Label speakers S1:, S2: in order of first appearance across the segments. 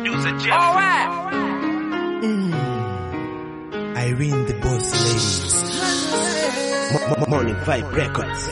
S1: producer Jeff.
S2: Irene the Boss Ladies. Mo- Mo- Morning Vibe Records.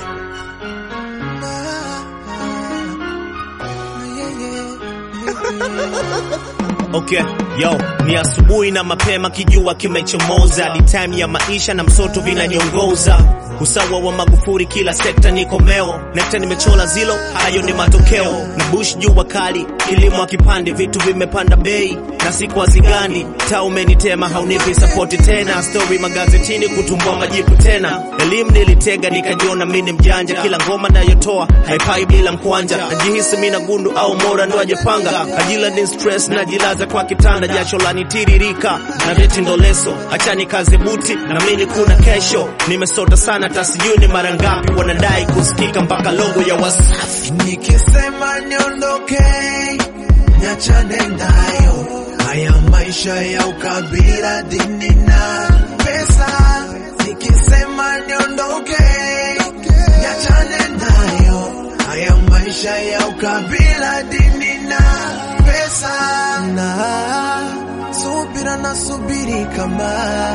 S2: Okay, yo, ni asubuhi na mapema kijua kimechomoza, ni time ya maisha na msoto vinaniongoza, usawa wa Magufuli kila sekta niko meo, nekta nimechola zilo, hayo ni matokeo, na bush jua kali, kilimo akipande, vitu vimepanda bei na siku hazigandi, taa umenitema, haunipi sapoti tena, story magazetini kutumbua majipu tena, elimu nilitega nikajiona mini mjanja, kila ngoma nayotoa haipai bila mkwanja, najihisi mina gundu au mora ndo ajepanga, ajila ni stress najilaza kwa kitanda, jasho lanitiririka na veti ndo leso, achani kazi buti na mimi kuna kesho, nimesota sana tasijui ni mara ngapi wanadai kusikika mpaka logo ya Wasafi.
S3: Nikisema niondoke, niachane nayo. Haya maisha ya ukabila, dini na pesa. Nikisema niondoke, niachane nayo. Haya maisha ya ukabila, dini na pesa. Na subira na subiri kama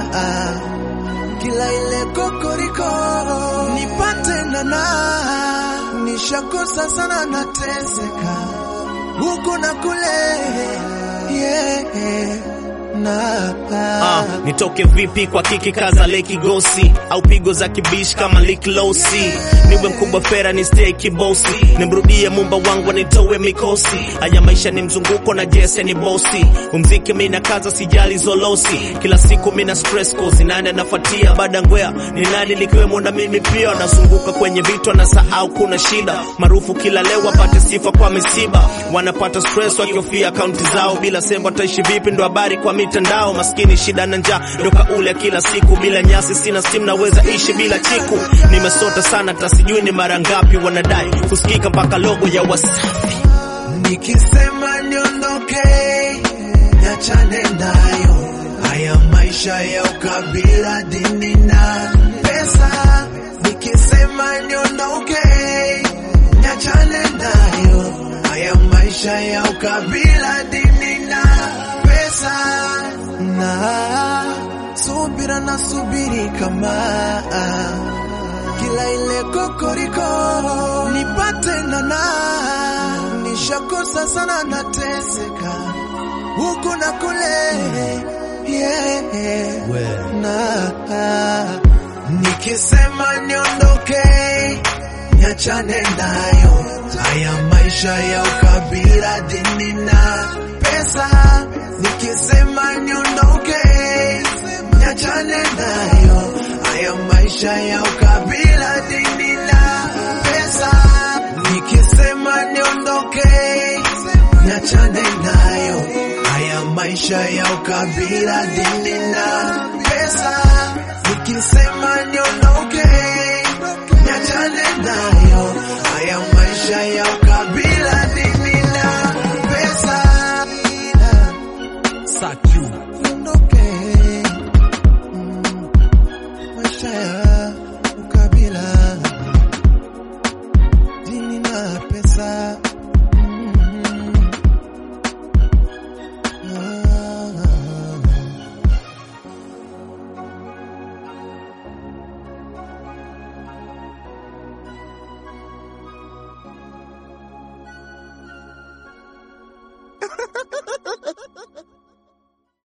S3: kila ile kokoriko nipate nana, nishakosa sana, nateseka huku na kule yeah, na
S2: Ah, nitoke vipi kwa kiki kaza leki gosi au pigo za kibish kama Lick Losi niwe mkubwa fera ni stay kibosi nimrudie mumba wangu nitowe mikosi haya maisha ni mzunguko na jese ni bosi umziki mina kaza sijali zolosi kila siku mina stress cause nani anafuatia baada ngwea ni nani likiwemo na mimi pia nazunguka kwenye vitu na sahau kuna shida maarufu kila leo wapate sifa kwa misiba wanapata stress wakihofia akaunti zao bila sema wataishi vipi ndo habari kwa mitandao maskini shida na njaa ndo kauli ya kila siku bila nyasi sina simu naweza ishi bila chiku nimesota sana tasijui ni mara ngapi wanadai kusikika mpaka logo ya Wasafi
S3: nikisema niondoke, niachane nayo. Haya maisha ya ukabila, dini na pesa. Nikisema niondoke, niachane nayo. Haya maisha ya ukabila, dini na pesa. Na subira na subiri kama kila ile kokoriko nipate nana, nishakosa sana, nateseka huku na kule yeah, na nikisema niondoke, niachane nayo. Haya maisha ya ukabila, dini na pesa. Nikisema niondoke, niachane nayo. Haya maisha ya ukabila, dini na pesa. Nikisema niondoke, niachane nayo. Haya maisha ya ukabila, dini na pesa. Nikisema niondoke, niachane nayo. Haya maisha ya